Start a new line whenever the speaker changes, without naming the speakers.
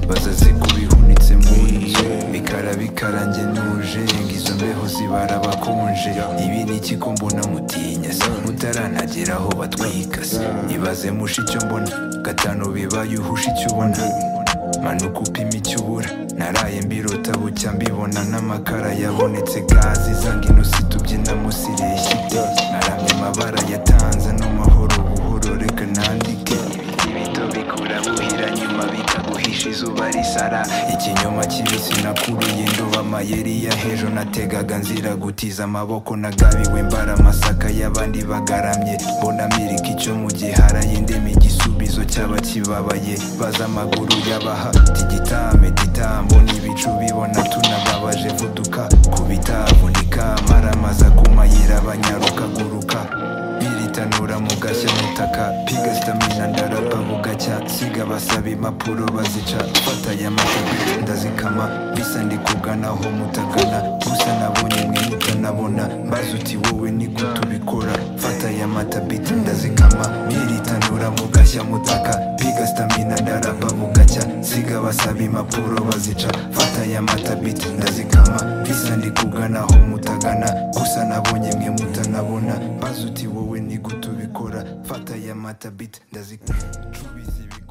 bazaze kubihunitse mu nzu ikarabikarange ntuje izo mbeho zibara abakonje ibi ni iki ko mbona mutinya se mutaranagera aho batwika se ibaze mushe icyo mbona gatanu bibaye uhushe icyo ubona manuka upima icyo ubura naraye mbirota bucya mbibona n'amakara yabonetse gazi zangino situbyina musireshya naramye amabara yatanze n'amahoro buhoro reka nandike ibito bikura buhira nyuma bikaguhisha izuba risara ikinyoma kibisi nakuruye ndoba amayeri ya hejo nategaga nzira gutiza amaboko nagabiwe mbara amasaka y'abandi bagaramye mbona mirika icyo mu gihara yindema igisubizo cyaba kibabaye baza amaguru yabaha tigitame gitambo n'ibicu bibona tunababaje vuduka kubitavunika maramaza kumayira abanyaruka guruka biritanura mu gashya mutaka piga sitamina ndarapa bugacya siga basaba impapuro bazica fataya amatapi ndazikama bisa ndi kuganaho mutakana gusa nabonye mwe mutanabona mbaze uti wowe niko tubikora fataya amatabiti ndazikama biritanura mu gashya mutaka piga sitamina ndarapa bugacya siga basaba impapuro bazica fataya amatabiti ndazikama bisa ndi kuganaho mutagana gusa nabonye mwe mutanabona mbaze uti wowe niko tubikora fataya amatabiti ndazikama cubiza ibigo